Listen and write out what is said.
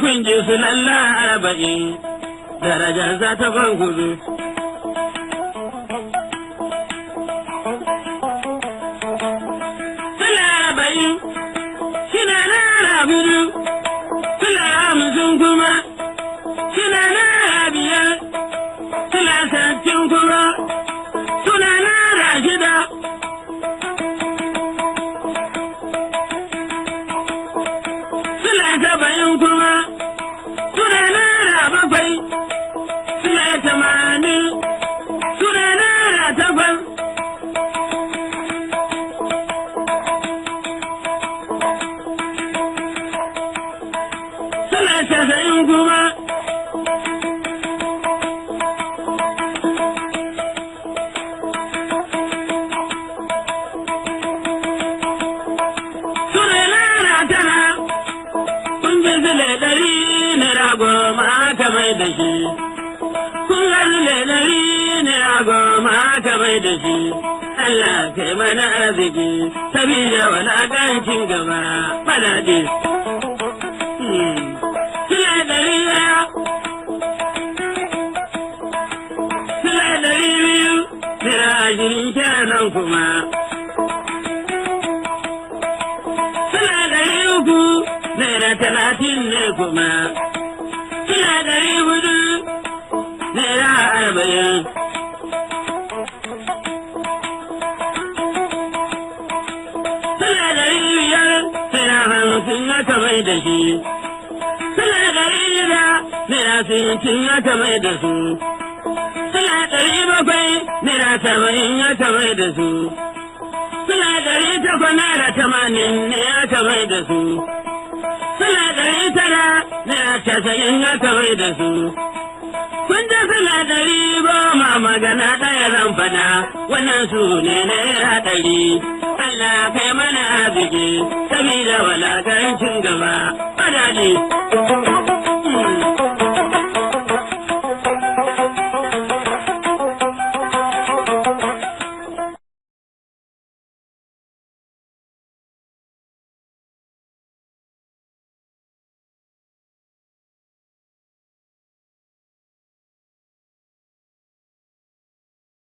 kun ji su lalla arba'in darajar za ta ban kudu. Sula arba'in shina nara hudu, sula hamsin kuma shina nara biyar, sula sattin kuma suna nara shida. Sula saba'in kuma suna nara bakwai, sula tamanin suna nara takwas. Sula casa'in kuma suna nara tara. Kun ji zile ɗari naira goma aka mai da shi. Kun ga zile ɗari naira goma aka mai da shi. Allah kai mana arziki, sabida walaƙancin gaba faɗaɗe. Sile ɗari ɗaya, sile ɗari biyu, naira ashirin kenan kuma. Sile ɗari uku, naira talatin ne kuma. Sile ɗari hudu, naira arba'in. Sile ɗari biyar, naira hamsin aka mai da shi. Sile ɗari shida, naira sittin aka mai da su. Sile ɗari bakwai, naira saba'in aka mai da su. Sile ɗari takwas, naira tamanin ne aka mai da su. Sile ɗari tara, naira casa'in aka mai da su. Kun ji sile ɗari goma magana ɗaya zan faɗa, wannan su ne naira ɗari. Allah kai mana arziki, sabida walakancin gaba, fadaɗi.